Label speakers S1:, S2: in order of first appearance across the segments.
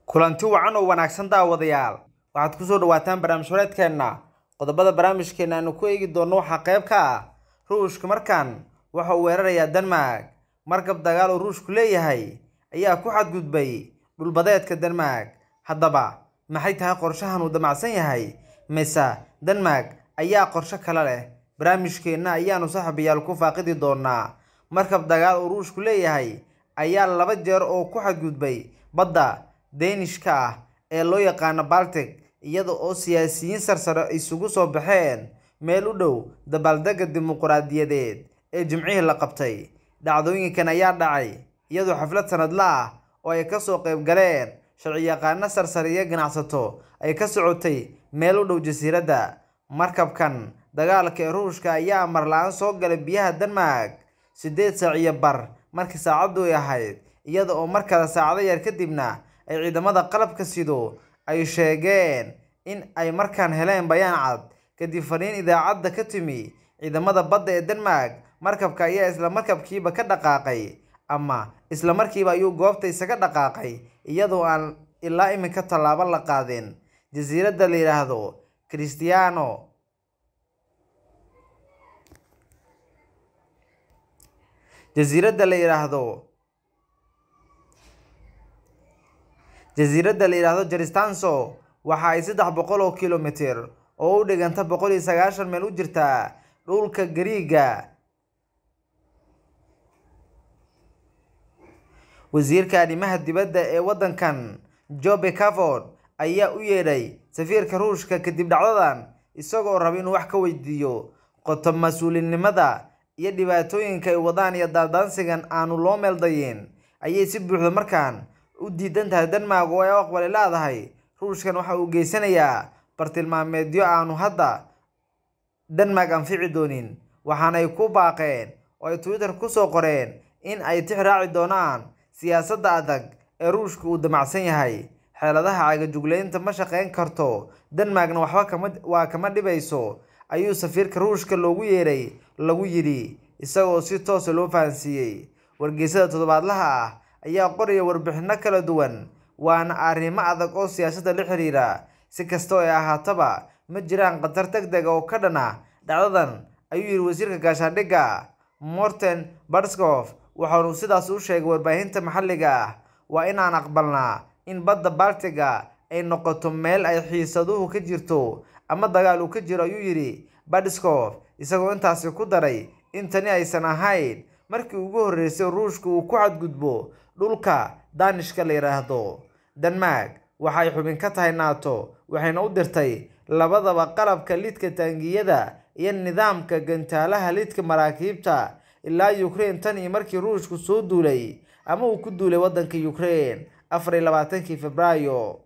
S1: kulanti wacan oo wanaagsan daawadayaal waxaad ku soo dhawaataan barnaamij horeedkeenna qodobada barnaamijkeena aanu ku eegi doonno waxaa qayb ka ah ruushka markan waxa uu weerarayaa denmark markab dagaal oo ruushku leeyahay ayaa ku xadgudbay dhulbadeedka denmark haddaba maxay tahay qorshahan uu damacsan yahay mise denmark ayaa qorsho kale leh barnaamijkeenna ayaanu saxabayaal ku faaqidi doonaa markab dagaal oo ruushku leeyahay ayaa laba jeer oo ku xadgudbay badda deenishka ah ee loo yaqaano baltic iyada oo siyaasiyiin sarsare isugu soo baxeen meel u dhow dabaaldegga dimuquraadiyadeed ee jimcihii la qabtay dhacdooyinkan ayaa dhacay iyadoo xaflad sanadla ah oo ay kasoo qayb galeen sharciyaqaano sarsare iyo ganacsato ay ka socotay meel u dhow jasiiradda markabkan dagaalka ee ruushka ayaa amar la-aan soo galay biyaha denmark siddeed saac iyo bar markii saacaddu ay ahayd iyada oo mar kale saacado yar kadibna ay ciidamada qalabka sido ay sheegeen in ay markaan heleen bayaan cad kadib fariin idaacadda ka timi ciidamada badda ee denmark markabka ayaa isla markabkiiba ka dhaqaaqay ama isla markiiba ayuu goobta isaga dhaqaaqay iyadoo aan ilaa iminka tallaabo la qaadin jasiiradda la yidhaahdo christiano jasiiradda la yidhaahdo jasiiradda la yidhaahdo jaristanso waxa ay saddex boqol oo kilomitir oo u dhiganta boqol iyo sagaashan meel u jirtaa dhulka gariiga wasiirka arrimaha dibadda ee waddankan jobe cavord ayaa u yeedhay safiirka ruushka kadib dhacdadan isagoo raba inuu wax ka weydiiyo qoto mas-uulinimada iyo dhibaatooyinka ay wadaan iyo daandaansigan aanu loo meeldayin ayay si buuxda markaan u diidan tahay denmark oo ay u aqbali leedahay ruushkan waxa uu geysanayaa bartilmaameedyo aanu hadda denmark anfici doonin waxaanay ku baaqeen oo ay twitter kusoo qoreen in ay tix raaci doonaan siyaasadda adag ee ruushka uu damacsan yahay xeeladaha cagajugleynta ma shaqeyn karto denmarkna waxba kama waa kama dhibayso ayuu safiirka ruushka loogu yeeray lagu yidhi isagoo si toosa loo fahansiiyey wargeysada toddobaadlaha ah ayaa qoraya warbixino kala duwan waana arrimo adag oo siyaasadda la xiriira si kastoo ay ahaataba ma jiraan khatar deg deg oo ka dhan ah dhacdadan ayuu yidhi wasiirka gaashaandhigga morten barskof waxaanu sidaas u sheegay warbaahinta maxalliga ah waa inaan aqbalnaa in badda baltiga ay noqoto meel ay xiisaduhu ka jirto ama dagaal uu ka jiro ayuu yidhi badskof isagoo intaasi ku daray in tani aysan ahayn markii ugu horreysay ruushka uu ku xadgudbo dhulka daanishka la yidhaahdo denmark waxay xubin ka tahay nato waxayna u dirtay labadaba qalabka lidka taangiyada iyo nidaamka gantaalaha lidka maraakiibta ilaa ukraine tan iyo markii ruushku soo duulay ama uu ku duulay waddanka ukraine afar iyo labaatankii februaayo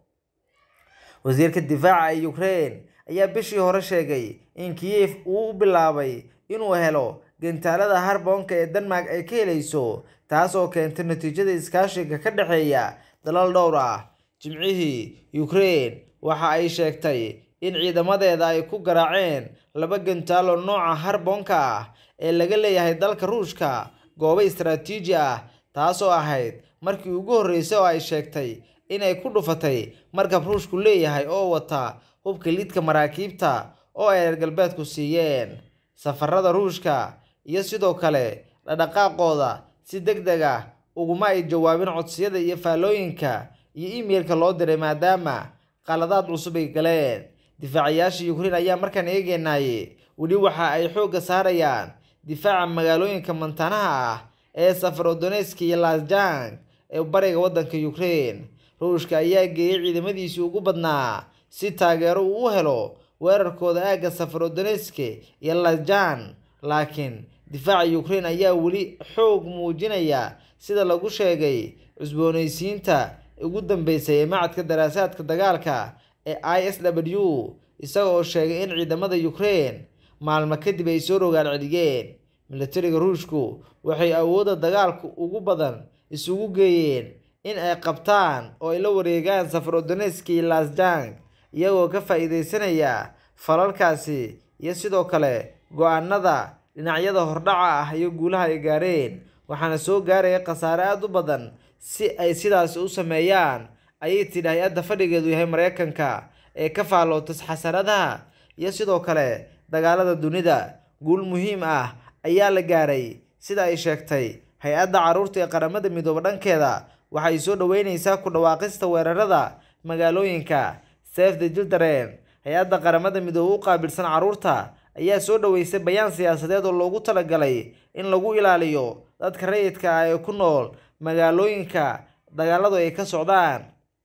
S1: wasiirka difaaca ee ukraine ayaa bishii hore sheegay in kiyef uu u bilaabay inuu helo gantaalada harboonka ee denmark ay ka helayso taas oo keentay natiijada iskaashiga ka dhexeeya dalal dhowr ah jimcihii ukraine waxa ay sheegtay in ciidamadeeda ay ku garaaceen laba gantaalo nooca harboonka ah ee laga leeyahay dalka ruushka goobo istaraatiiji ah taasoo ahayd markii ugu horreysay oo ay sheegtay inay ku dhufatay markab ruushku leeyahay oo wata hubka lidka maraakiibta oo ay reer galbeedku siiyeen safarada ruushka iyo sidoo kale dhadhaqaaqooda si deg deg ah uguma ay jawaabin codsiyada iyo faallooyinka iyo imeilka loo diray maadaama qaladaad cusub ay galeen difaacayaasha ukraine ayaa markaan eegeynaye weli waxa ay xoogga saarayaan difaaca magaalooyinka mantanaha ah ee safarodoneska iyo lasjang ee bariga waddanka ukraine ruushka ayaa geeyey ciidamadiisii ugu badnaa si taageero uu u helo weerarkooda aagga safarodoneske iyo lasjan laakiin difaaca ukraine ayaa weli xoog muujinaya sida lagu sheegay cusboonaysiinta ugu dambeysay ee macadka daraasaadka dagaalka ee i s w isaga oo sheegay in ciidamada ukraine maalmo kadib ay soo rogaal celiyeen militariga ruushku waxay awoodda dagaalka ugu badan isugu geeyeen in ay qabtaan oo ay la wareegaan safarodoneski iyo lasjang iyagoo ka faa-iideysanaya falalkaasi iyo sidoo kale go-aanada dhinacyada hordhaca ah iyo guulaha ay gaareen waxaana soo gaaraya khasaare aada u badan si ay sidaasi u sameeyaan ayay tidhi hay-adda fadhigeedu yahay mareykanka ee ka faallootas xasaradaha iyo sidoo kale dagaalada dunida guul muhiim ah ayaa la gaaray sida ay sheegtay hay-adda carruurta ee qaramada midoobe dhankeeda waxay soo dhoweyneysaa ku dhawaaqista weerarada magaalooyinka save the children hay-adda qaramada midoobe u qaabilsan carruurta ayaa soo dhoweysay bayaan siyaasadeed oo loogu talagalay in lagu ilaaliyo dadka rayidka ah ee ku nool magaalooyinka dagaaladu ay ka socdaan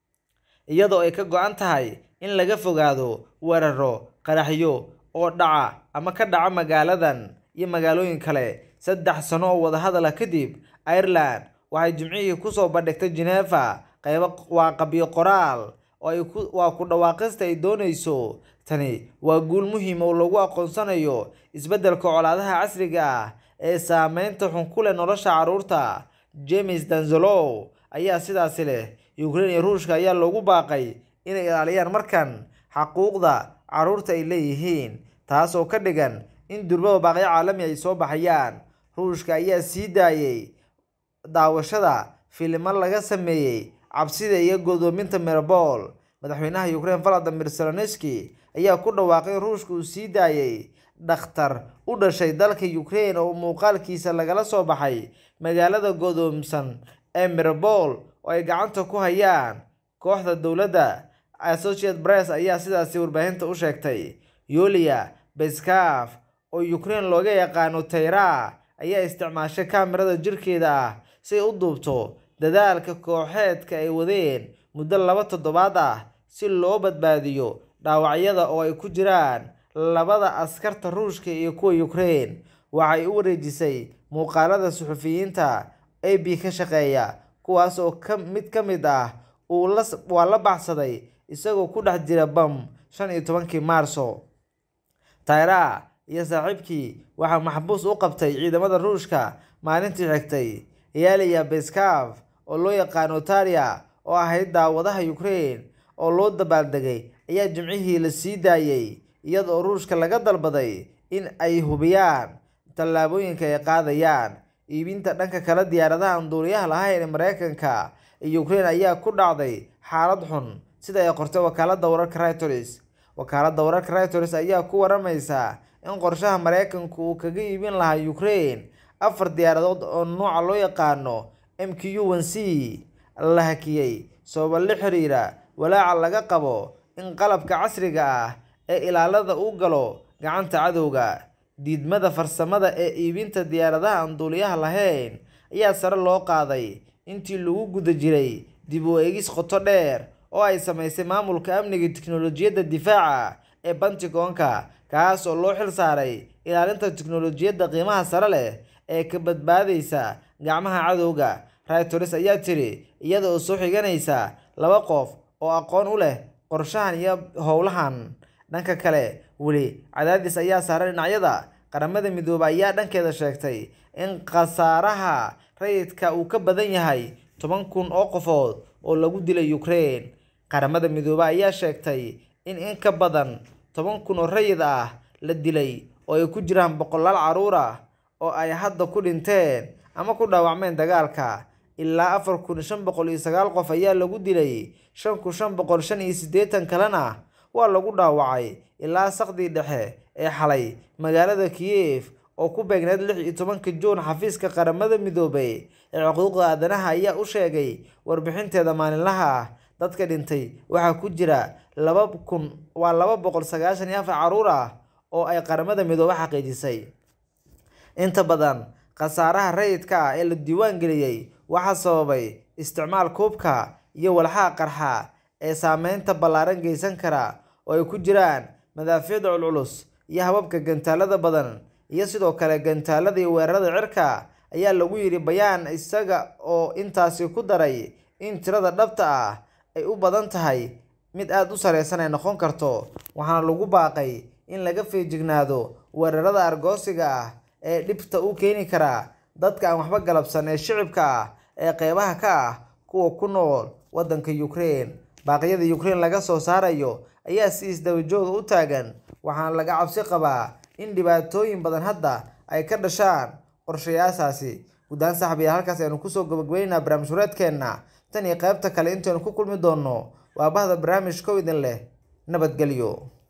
S1: iyadoo ay ka go-an tahay in laga fogaado weeraro qaraxyo oo dhaca ama ka dhaca magaaladan iyo magaalooyin kale saddex sano oo wadahadala kadib ireland waxay jimcihii kusoo bandhigtay geneva qaybo waa qabyo qoraal oo ay ku waa ku dhawaaqista ay dooneyso tani waa guul muhiim oo lagu aqoonsanayo isbeddelka colaadaha casriga ah ee saameynta xun ku leh nolosha carruurta james danzolow ayaa sidaasi leh ukraine iyo ruushka ayaa loogu baaqay inay ilaaliyaan markan xaquuqda carruurta ay leeyihiin taas oo ka dhigan in durbaba baaqyo caalami ay soo baxayaan ruushka ayaa sii daayay daawashada filimo laga sameeyey cabsida iyo godoominta mirabol madaxweynaha ukraine valadimir zelenski ayaa ku dhawaaqay in ruushka uu sii daayay dhakhtar u dhashay dalka ukraine oo muuqaalkiisa lagala soo baxay magaalada godoomsan ee mirabol oo ay gacanta ku hayaan kooxda dowladda associate press ayaa sidaasi warbaahinta u sheegtay yulia beskaf oo ukraine looga yaqaano tayra ayaa isticmaashay kaamirada jirkeeda ah si ay u duubto dadaalka kooxeedka ay wadeen muddo laba toddobaad ah si loo badbaadiyo dhaawacyada oo ay ku jiraan labada askarta ruushka iyo kuwa ukraine waxay u wareejisay muuqaalada suxufiyiinta a b ka shaqeeya kuwaas oo ka mid ka mid ah uu la waa la baxsaday isagoo ku dhex jira bam shan iyo tobankii maarso tayra iyo saaxiibkii waxaa maxbuus u qabtay ciidamada ruushka maalintii xigtay yaliya beskaf oo loo yaqaano taria oo ahayd daawadaha ukraine oo loo dabaaldegay ayaa jimcihii la sii daayay iyadoo ruushka laga dalbaday in ay hubiyaan tallaabooyinka ay qaadayaan iibinta dhanka kale diyaaradaha aan duuliyaha lahayn ee mareykanka iyo ukraine ayaa ku dhacday xaalad xun sida ay qortay wakaalada wararka reuters wakaalada wararka reuters ayaa ku waramaysa in qorshaha mareykanku uu kaga iibin lahaa ukraine afar diyaaradood oo nooca loo yaqaano m q one c la hakiyey sababa la xiriira walaaca laga qabo in qalabka casriga ah ee ilaalada uu galo gacanta cadowga diidmada farsamada ee iibinta diyaaradaha aan duuliyaha lahayn ayaa sare loo qaaday intii lagu guda jiray dib u eegis qoto dheer oo ay sameysay maamulka amniga tiknolojiyadda difaaca ee bantigoonka kaas oo loo xil saaray ilaalinta tiknolojiyadda qiimaha sare leh ee ka badbaadaysa gacmaha cadowga reuters ayaa tiri iyada oo soo xiganaysa laba qof oo aqoon u leh qorshahan iyo howlahan dhanka kale weli cadaadis ayaa saaray dhinacyada qaramada midoobay ayaa dhankeeda sheegtay in khasaaraha rayidka uu ka badan yahay toban kun oo qofood oo lagu dilay ukraine qaramada midoobay ayaa sheegtay in in ka badan toban kun oo rayid ah la dilay oo ay ku jiraan boqolaal carruur ah oo ay hadda ku dhinteen ama ku dhaawacmeen dagaalka ilaa afar kun shan boqol iyo sagaal qof ayaa lagu dilay shan kun shan boqol shan iyo siddeetan kalena waa lagu dhaawacay ilaa saqdii dhexe ee xalay magaalada kiyef oo ku beegneed lix iyo tobanka juun xafiiska qaramada midoobay ee xuquuqda aadanaha ayaa u sheegay warbixinteeda maalinlaha ah dadka dhintay waxaa ku jira laba kun waa laba boqol sagaashan iyo afar carruur ah oo ay qaramada midoobe xaqiijisay inta badan khasaaraha rayidka ah ee la diiwaan geliyey waxaa sababay isticmaal kuubka iyo walxaha qarxa ee saameynta ballaaran geysan kara oo ay ku jiraan madaafiicda culculus iyo hababka gantaalada badan iyo sidoo kale gantaalada iyo weerarada cirka ayaa lagu yidhi bayaan isaga oo intaasi ku daray in tirada dhabta ah ay u badan tahay mid aada u sareysan ay noqon karto waxaana lagu baaqay in laga feejignaado weerarada argoosiga ah ee dhibta u keeni kara dadka aan waxba galabsan ee shicibka ah ee qeybaha ka ah kuwa ku nool waddanka ukraine baaqyada ukraine laga soo saarayo ayaa si isdabajooga u taagan waxaana laga cabsi qabaa in dhibaatooyin badan hadda ay ka dhashaan qorshayaashaasi guddaan saxbiya halkaas aynu kusoo gabagabeynaa barnaamij hureedkeenna tan iyo qaybta kale intaynu ku kulmi doonno waa bahda barnaamijka oo idin leh nabadgelyo